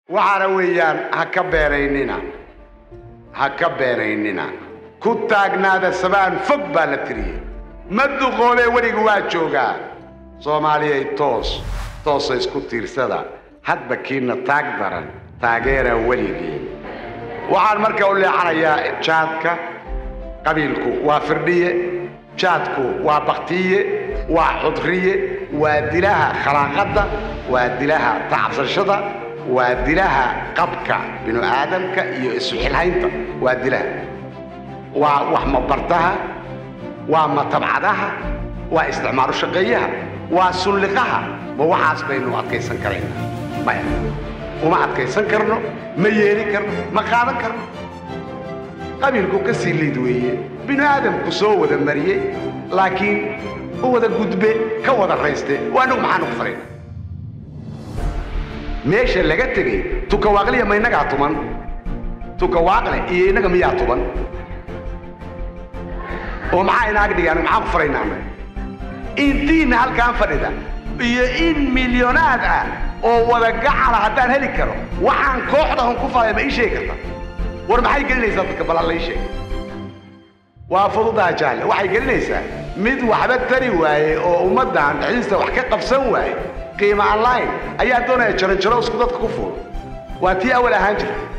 waxaana weeyaan ha ka beenaynina ha ka beenaynina ku taagnaada sabaan fog baa la tiriyey ma duqoobee weliga waa joogaa soomaaliyay toos toosa isku tiirsada hadba kiina taag daran taageera weligeen waxaan marka u leexanayaa jaadka qabiilku waa firdhiye jaadku waa baktiye waa xudriye waa dilaha khalaaqadda waa dilaha tacabsashada waa dilaha qabka binu aadamka iyo isxilhaynta waa dilaha waa wax mabardaha waa matabcadaha waa isticmaalu shaqeeyaha waa sulliqaha ma waxaas baynu adkaysan karaynaa maya uma adkaysan karno ma yeeli karno ma qaadan karno qabiilku ka sii liid weeye binu aadamku soo wada mariyey laakiin u wada gudbe ka wada rayste waa anagu maxaanu ku farayna meesha laga tegey tukawaaqliya ma innagaa tuman tukawaaqle iyo innaga miyaa tuban oo maxaa inaag dhigaan maxaan ku faraynaana intiina halkaan fadhida iyo in milyonaad ah oo wada gacala haddaan heli karo waxaan kooxda hun ku falaya ma ii sheegi karta war maxay gelinaysaa dadka ballan la ii sheeg waa fududaa jahle waxay gelinaysaa mid waxba tari waaye oo ummaddan dhexdiista wax ka qabsan waaye qiimo online ayaa doonaya jaranjaro isku dadka ku fuul waa tii awal ahaan jirta